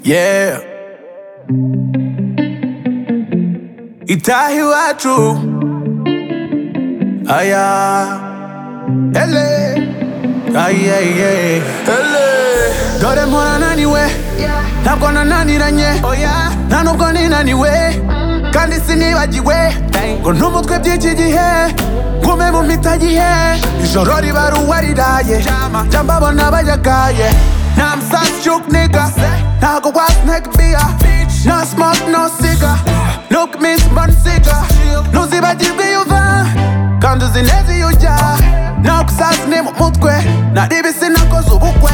Yeah. Itaha iwacu aya ele aye ye ele dore mpora naniwe ntabwo nananiranye oya nta nubwo ninaniwe kandi sinibagiwe ngo ntumutwe by'iki gihe ngume mu mitagihe ijoro riba ruwariraye jya mbabona bayagaye nta musanzu cyuk niga ntago wa snake beer no smoke no cigar look miss bonsiga ntuzibagirwe iyo uva kandi uzi neza iyo ujya ntabwo usaza ni mu mutwe nari ibisi nakoze ubukwe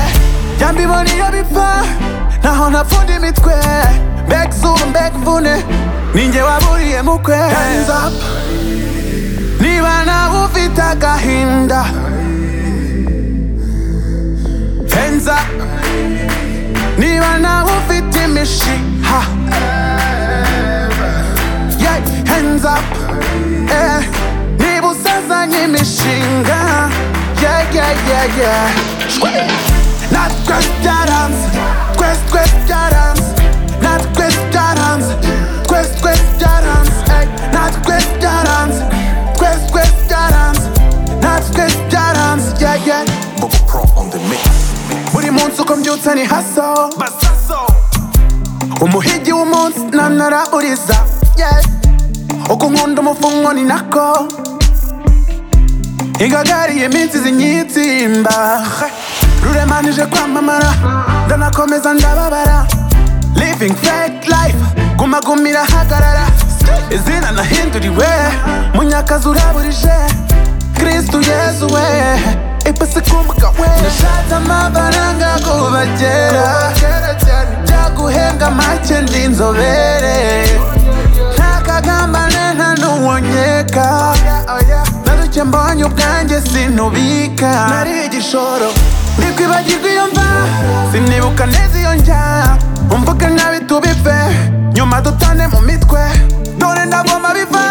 jya mbibona iyo bipfa ntaho ntapfunda imitwe mbega izuba mbega imvune ninjye waburiye mukwe Hands up. niba nawe ufite agahinda Hands up. niba nawe ufite imishiha yeah, hands up. Eh, niba usazanye imishinga yeah, yeah, yeah, yeah. Shwe! natwe byaranze twese twese byaranze natwe byaranze twese twese byaranze Ey, natwe byaranze twese twese byaranze natwe byaranze yeah, yeah. buri munsi uko mbyutse ni haso umuhigi w'umunsi namara uriza yeah. uko nkunda umufungo ni nako ingagariye iminsi zinyitsimba ruremanije kwamamara ndanakomeza ndababara living fake life gumagumira hagarara izina nahinduriwe munyakazi uraburije kristu yezu we ipasi kumuka we nashatse amafaranga kubagera byaguhembwa make ndi inzobere ntakagambane nta n'uwonyeka naruke mbonye ubwanjye sinubika nari igishoro ndikwibagirwa iyo mva sinibuka neza iyo njya umvuge nkabi tubive nyuma dutane mu mitwe dore ndagoma biva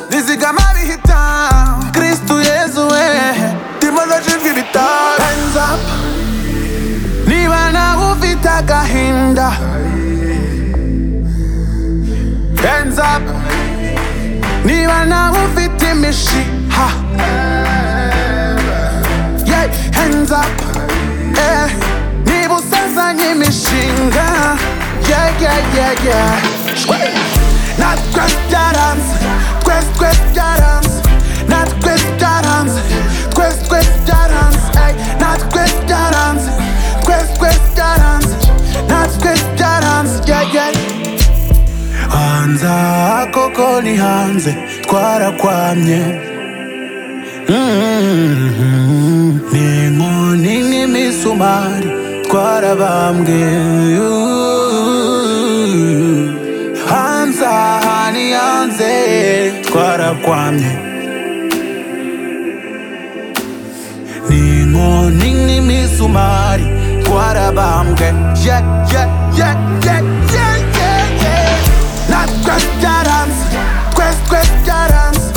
nizigama bihita kristu yezu we ndimo ndajijwe ibitaro Hands up. niba nawe ufite agahinda Hands up. Niba nawe ufite imishiha yeah, hands up. Eh, niba usazanye imishinga yeah, yeah, yeah, yeah. Shwe! natwe byaranze twese twese byaranze natwe byaranze twese twese byaranze Ey, natwe byaranze twese twese byaranze natwe byaranze yeah, yeah. hanze aha koko ni hanze twarakwamye Mm, ni inkoni nk'imisumari twarabambwe hanze aha ni hanze twarakwamye ni inkoni nk'imisumari twarabambwe yeah, yeah, yeah, yeah, yeah, yeah, yeah. natwe byaranze twese twese byaranze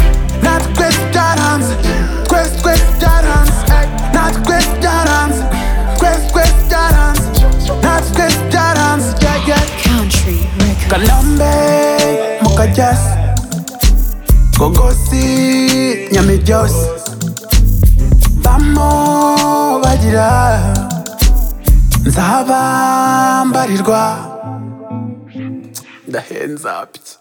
natwe byaranze twese twese byaranze Ey, natwe byaranze twese twese byaranze natwe byaranze yeah, yeah. Country Records. kalambe mukajasi gogosi nyamijosi bamo bagira nzaba mbarirwa ndahenza pya